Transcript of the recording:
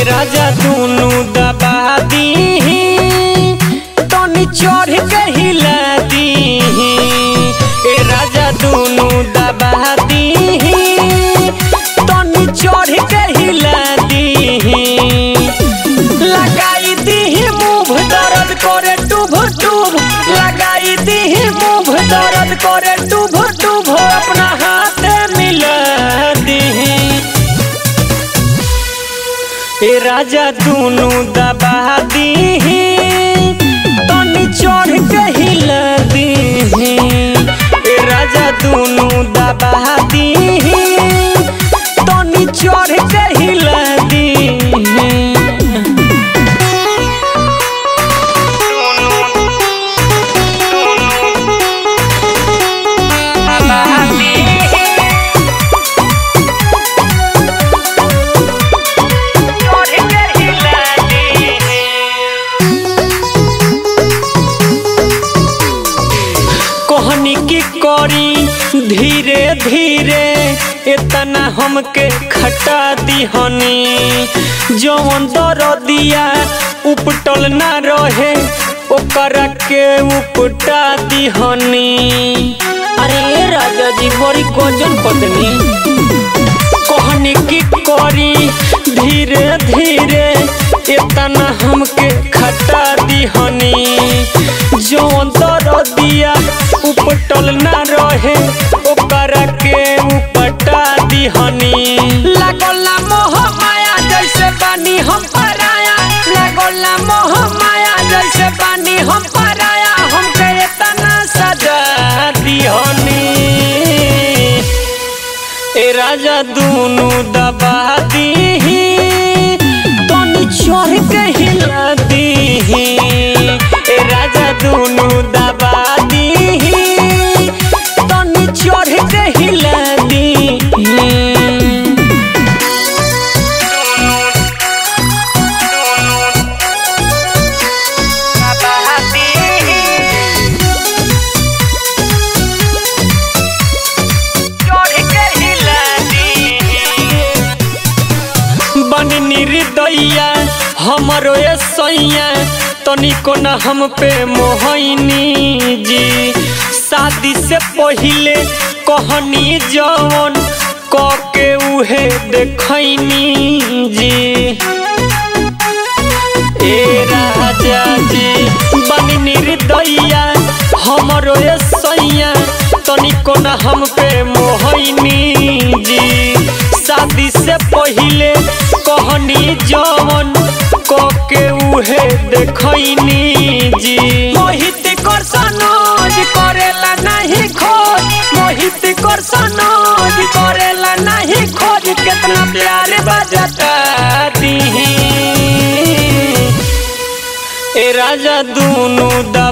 राजा दुनु दबा दी तनी चढ़ के हिला दी ए राजा दुनु दबा दी तनी चढ़ के हिला दी लगाई दी मुंह दर्द करे टुभ टुभ लगाई दी मुंह दर्द करे टुभ टुभ अपना हाथ मिला दी ए राजा दुनु दबा दी तनी चढ़ के हिला दी ए राजा दुनु दबा दी तनी चढ़ के हिला दी कहनी की करी धीरे धीरे इतना हमके खटा दिहनी जौन दरदिया उपटल ना रहे ओकरा के उपटा दिहनी अरे ए राजा जी बड़ी गजन पत्नी कहनी की करी धीरे धीरे इतना हमके खटा दिहनी जौन दरदिया उपटल ना रहे ओकरा के उपटा दिहनी लागल मोह माया जैसे बानी हम पराया लागल मोह माया जैसे बानी हम पराया हमके इतना सजा दिहनी ए राजा दुनु दबा दी तनी चढ़ के हिला दी ए राजा दुनु दबा दी तनी चढ़ के हिला दी बन निर्दया हमरो ए सैया तनिको न हम पे मोहनी जी शादी से पहिले कहनी जवन क के उहे देखैनी जी ए राजा जी बन निर्दया हमरो ए सैया तनिको न हम पे मोहनी जी शादी से पहिले कहनी जवन क के उहे देखैनी जी मोहित कर सनोज करेला नहीं खोज मोहित कर सनोज करेला नहीं खोज कितना प्यार बजता दी ए राजा दुनु दा